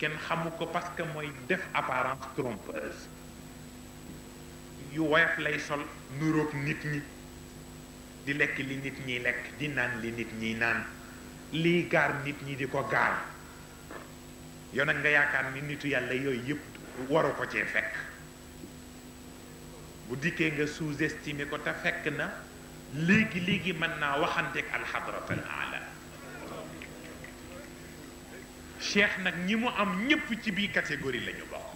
kenn xamu ko parce que mooy def apparence trompeuse yu woyof lay sol nuroog nit ñi di lekk li nit ñiy lekk di naan li nit ñiy naan lii gaar nit ñi di ko gaar yow nag nga yaakaar ni nitu yàlla yooyu yëpp waru ko cee fekk bu dikkee nga sous-estimé ko te fekk na léegi léegi mën naa waxanteeg alxadrat al ala cheikh nag ñi mu am ñépp ci biir catégorie la ñu bokk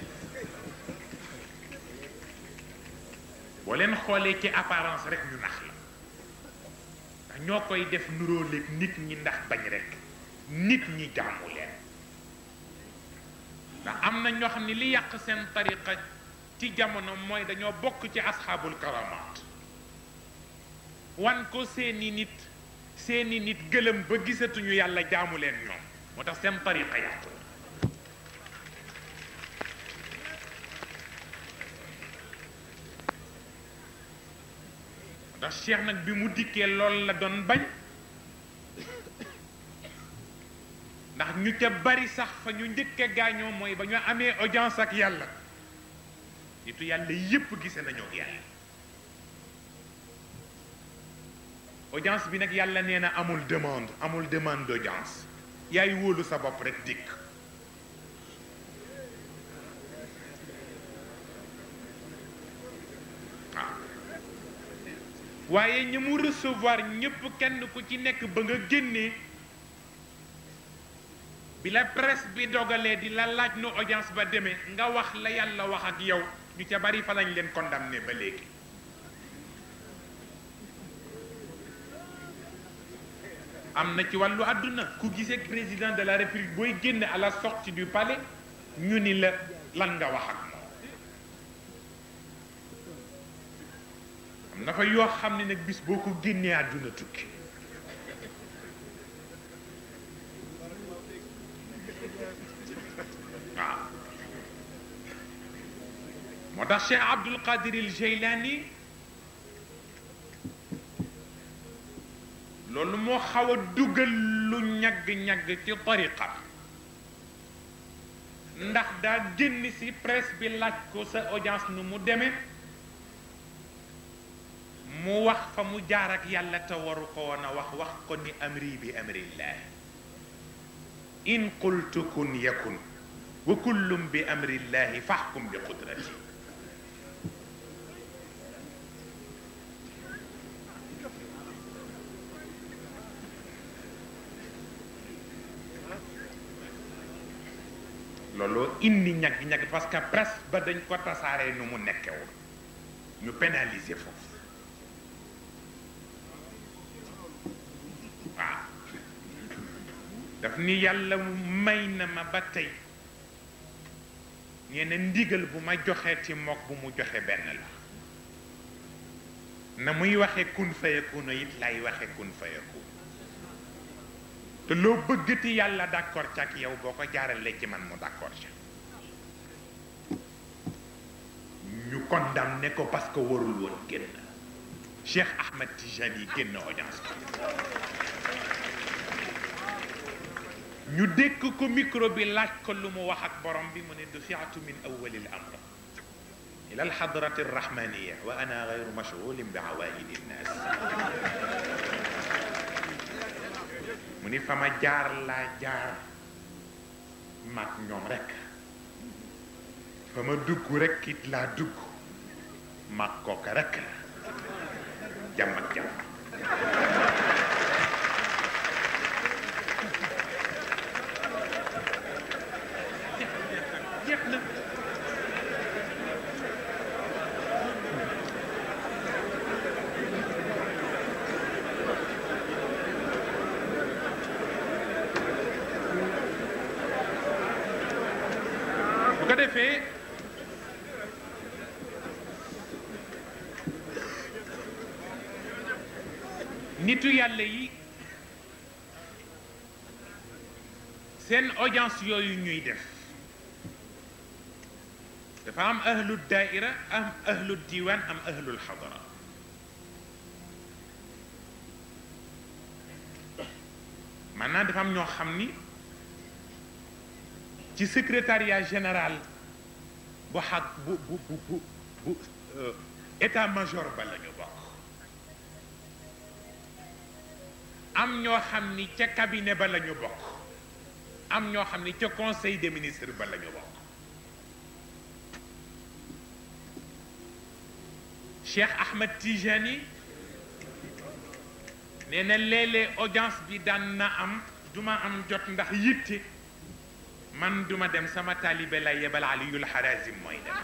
boo leen xoolee ci apparence rek ñu nax la ndax ñoo koy def nuróoleeg nit ñi ndax bañ rek nit ñi jàmmu leen ndax am na ñoo xam ne li yàq seen tariqa ci jamono mooy dañoo bokk ci asxaabul karamaat wan ko seeni nit seeni nit gëlëm ba gisatuñu yàlla jaamu leen ñoom moo tax seen tariqa yàqu moo tax cheikh nag bi mu dikkee lool la doon bañ ndax ñu ca bari sax fa ñu njëkke gaañoo mooy ba ñu amee audience ak yàlla nitu yàlla yépp gise nañoo ak yàlla audience bi nag yàlla nee na amul demande amul demande d'audience yaay wóolu sa bopp rek dikk waaw waaye ñi mu recevoir ñépp kenn ku ci nekk ba nga génnee bi la presse bi dogalee di la laaj nu audience ba demee nga wax la yàlla wax ak yow ñu ca bari fa lañ leen condamné ba léegi am na ci wàllu àdduna ku gisee président de la république booy génne à la sortie du palais ñu ni la lan nga wax ak moom am na fa yoo xam ne nag bis boo ko génnee àdduna tukki waaw moo tax Cheikh Abdul Qadir il Jeylaani loolu moo xaw a dugal lu ñagg-ñagg ci tariqa ndax daa génn ci presse bi laaj ko sa audience nu mu demee mu wax fa mu jaar ak yàlla te waru ko woon a wax wax ko ni amri bi amrillah in qultu kun yakun wa kullum bi amrillahi faxkum bi qudrati looloo indi ñag-ñag parce que presse ba dañ ko tasaaree nu mu nekkewul ñu pénaliser foofu waaw daf ni yàlla may na ma ba tey ñeneen ndigal bu ma joxee ci mook bu mu joxe benn la na muy waxe kun fayakuna it lay waxe kun fayakun te loo bëggati yàlla d'accord ca ak yow boo ko jaaralee ci man mu d'accord ca ñu condamné ko parce que warul woon génn Cheikh Ahmed Tijani génn audience ñu dékk ko micro bi laaj ko lu mu wax ak borom bi mu ne dufiatu min awali l amr ila alxadrati arrahmaniya wa ana gayru mashgulin bi awaidi nnas mu ni fa ma jaar laa jaar maag ñoom rekk fa ma dugg rekk it laa dugg maag kooka rekk la jàmm ak jàmm jeex na bu ko defee nitu yàlla yi seen audience yooyu ñuy def dafa am ahlu daaira am ahlu diiwaan am ahlul xadara maanaam dafa am ñoo xam ni ci secrétariat général bu xag bu bu bu bu bu état major ba la ñu bokk am ñoo xam ni ca cabinet ba la ñu bokk am ñoo xam ni ca conseil des ministres ba la ñu bokk Cheikh Ahmed Tijani nee na léeg-léeg audience bi daan na am duma am jot ndax yitte man duma dem sama taalibe lay yebal Aliyul Harazim mooy dem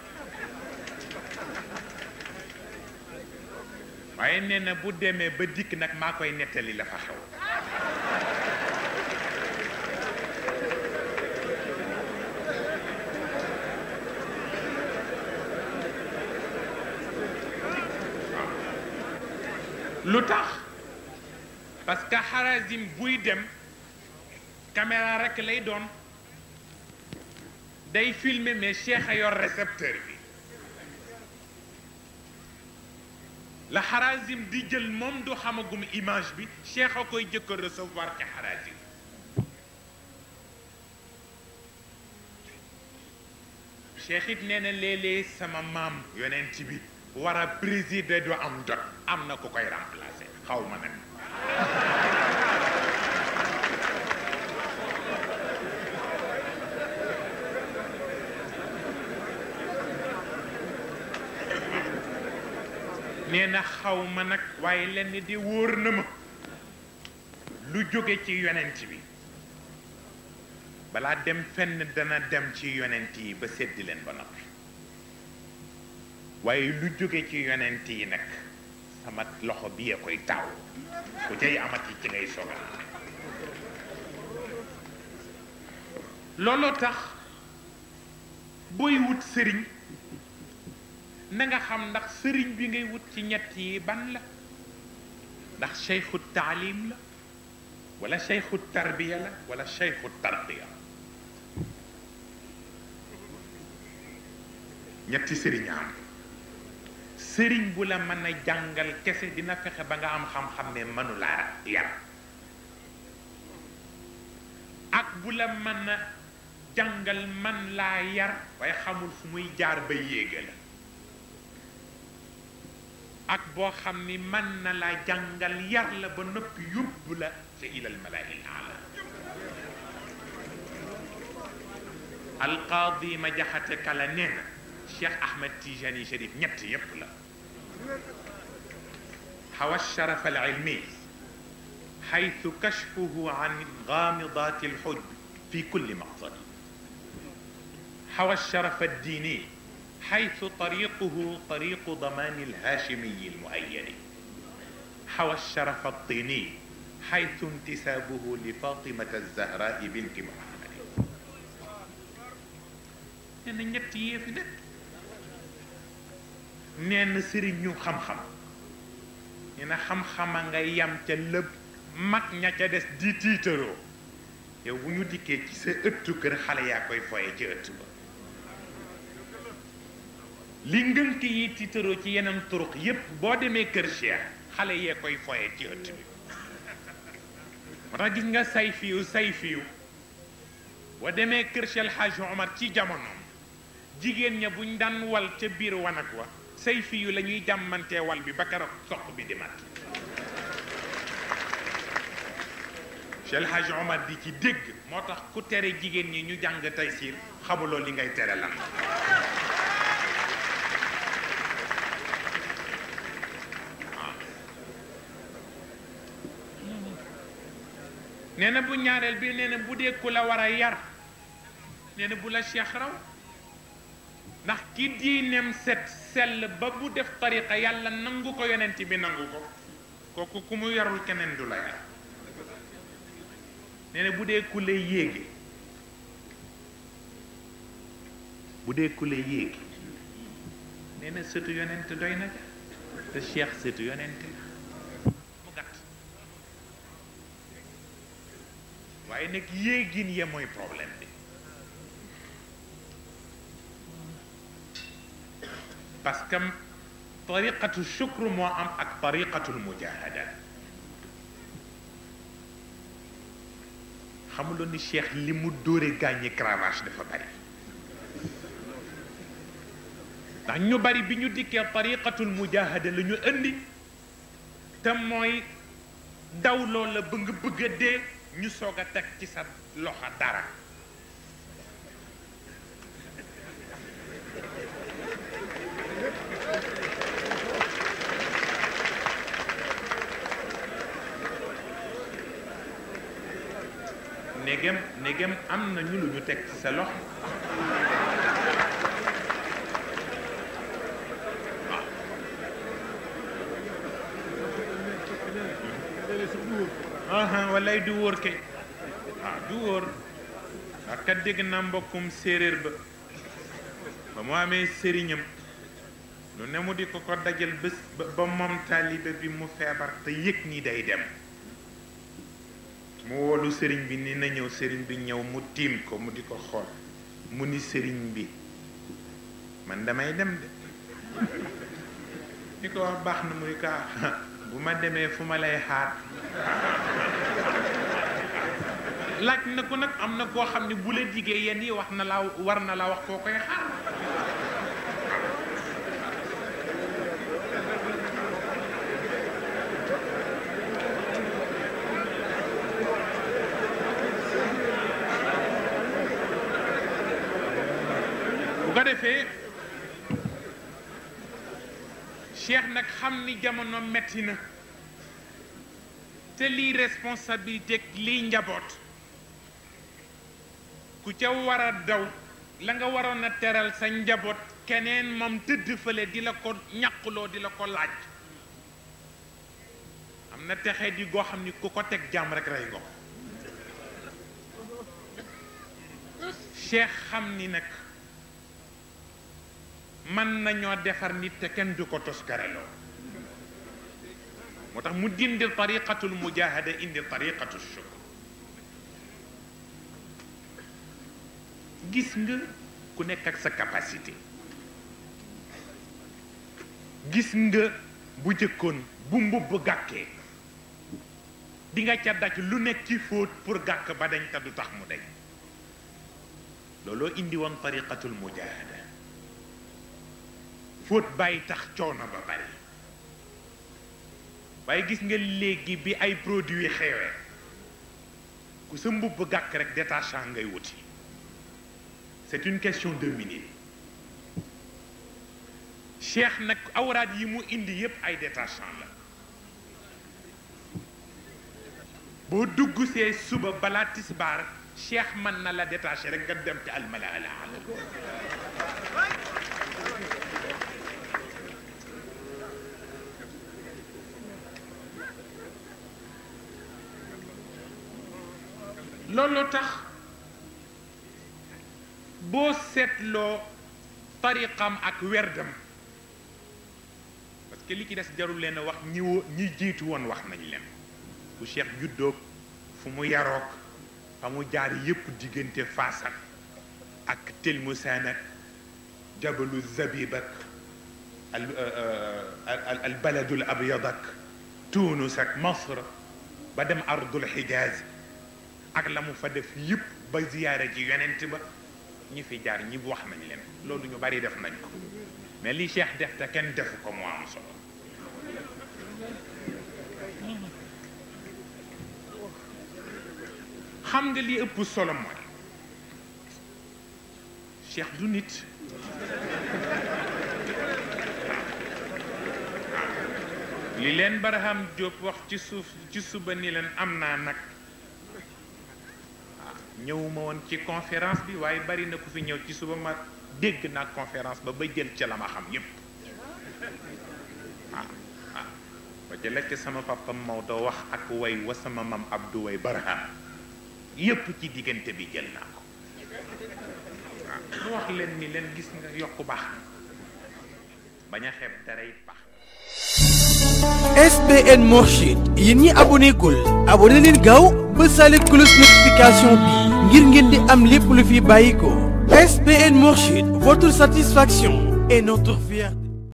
waaye nee na bu demee ba dikk nag maa koy nettali la fa xew lu tax parce que Harazim buy dem caméra rekk lay doon day filmer mais Cheikh a yor récepteur bi la Harazim di jël moom du xamagum image bi Cheikh a koy jëkk a recevoir ci Harazim Cheikh it nee na léeg-léeg sama maam yonent bi war a présider du am jot am na ku koy remplacer xaw ma nag nee na xaw ma nag waaye lenn di wóor na ma lu jóge ci yonent bi balaa dem fenn dana dem ci yonent yi ba seddi leen ba noppi waaye lu jóge ci yonent yi nag sama loxo bi ya koy taaw ku cay amati ci ngay sogal looloo tax booy wut sëriñ na nga xam ndax sëriñ bi ngay wut ci ñett yi ban la ndax cheikhu taalim la wala cheikhu tarbiya la wala cheikhu tarbiya ñetti sëriñ am sëriñ bu la mën a jàngal kese dina fexe ba nga am xam-xam ne mënu laa yar ak bu la mën a jàngal man laa yar waaye xamul fu muy jaar ba yéega la ak boo xam ni mën na laa jàngal yar la ba noppi yóbbu la ca ilal malaa'il ala alqaadi ma jaxate kala nee na cheikh ahmed tijani sharif ñett yépp la حوى الشرف العلمي حيث كشفه عن غامضات الحجب في كل مقصد حوى الشرف الديني حيث طريقه طريق ضمان الهاشمي المؤيد حوى الشرف الطيني حيث انتسابه لفاطمة الزهراء بنت محمد أنا نيتي في ده نين سيرين خم خم ñu ne xam-xama nga yam ca lépp mag ña ca des di tiitaroo yow bu ñu dikkee ci sa ëttu kër xale yaa koy foye ci ëtt ba li ngënk yi tiitaroo ci yeneen turuq yépp boo demee kër Cheikh xale yee koy foye ci ëtt bi moo tax gis nga say fiyu say fiyu boo demee kër Cheikh El Hadj Omar ci jamonoom jigéen ña buñ daan wal ca biir wanag wa say fiyu la ñuy jàmmantee wal bi ba keroog soq bi di mat Cheikh El Hadj Omar di ci dégg moo tax ku tere jigéen ñi ñu jàng tey siir xamuloo li ngay tere lan nee na bu ñaareel bi nee na bu dee ku la war a yar nee na bu la cheikh raw ndax ki diineem set sell ba bu def tariqa yàlla nangu ko yonent bi nangu ko kooku ku mu yarul keneen du la yar nee na bu dee ku lay yéege bu dee ku lay yéege nee na sëtu yonent doy na te cheikh sëtu yonent la mu gàtt waaye nag yéegin ya mooy problème bi parce que tariqatu shukr moo am ak tariqatul mujahada xamuloon ni cheikh li mu dóore gaañi cravache dafa bari ndax ñu bari bi ñu dikkee tariqatul mujahada la ñu indi te mooy daw loolu la ba nga bëgg a dee ñu soog a teg ci sa loxo dara négem négem am nañu lu ñu teg ci sa loxo aha walay du wóor kay waaw du wóor ndax kat dégg naa mbokkum séeréer ba ba mu amee sëriñam lu ne mu di ko ko dajal bés ba moom taalibe bi mu feebar te yëg ni day dem mu woolu sëriñ bi ni na ñëw sëriñ bi ñëw mu tiim ko mu di ko xool mu ni sëriñ bi man damay dem de di ko wax baax na mu ni ko bu ma demee fu ma lay xaar laaj na ko nag am na koo xam ne bu la diggee yenn yi wax na laa war na laa wax koo koy xaar bu ko defee cheikh nag xam ni jamono metti na te lii responsabilité lii njaboot ku ca war a daw la nga waroon a teral sa njaboot keneen moom tëdd fële di la ko ñàquloo di la ko laaj am na texee di goo xam ni ku ko teg jàmm rek rey ko cheikh xam ni nag mën nañoo defar nit te kenn du ko toskareloo moo tax mu dindi tariqatul mujahada indi tariqatu shukr gis nga ku nekk ak sa capacité gis nga bu jëkkoon bu mbubb gàkkee di nga ca daj lu nekk ci fóot pour gàkk ba dañ te du tax mu dañ looloo indi woon tariqatul mujahada fóot bàyyi tax coono ba bari waaye gis nga léegi bi ay produits xewee ku sa mbubb gàkk rek détachant ngay wuti c'est une question de minutes cheikh nag awraat yi mu indi yépp ay détachant la boo dugg see suba balaa tisbaar cheikh mën na la détaché rek nga dem ci almala ala loolu tax boo seetloo tariqam ak werdam parce que li ci des jarul leen a wax ñi wo ñi jiitu woon wax nañ leen fu cheikh juddoog fu mu yaroog fa mu jaar yépp diggante Faas ak ak Tilmusaan ak jabalu Zabib ak al al baladul abyad ak Tuunus ak Masr ba dem ardul Hijaaz ak la mu fa def yëpp ba ziyaare ji yonent ba ñi fi jaar ñi wax nañ leen loolu ñu bari def nañ ko mais li cheikh def te kenn defu ko mu am solo xam nga li ëpp solo mooy cheikh du nit li leen Barham Diop wax ci suuf ci suba ni leen am naa nag ñëwuma woon ci conférence bi waaye bari na ku fi ñëw ci suba ma dégg naa conférence ba ba jël ca la ma xam yépp waaw waaw ba ca la ca sama papa Maodo wax ak way wa sama mam Abdou way Barham yépp ci diggante bi jël naa ko waaw mu wax leen ni leen gis nga yokku baax bañ a xeeb dara it baax SBN Mourchid yéen ñi aboné gul aboné leen gaaw ba sale cloche notification bi ngir ngeen di am lépp lu fi bàyyi ko SBN Mourchid votre satisfaction est notre fierté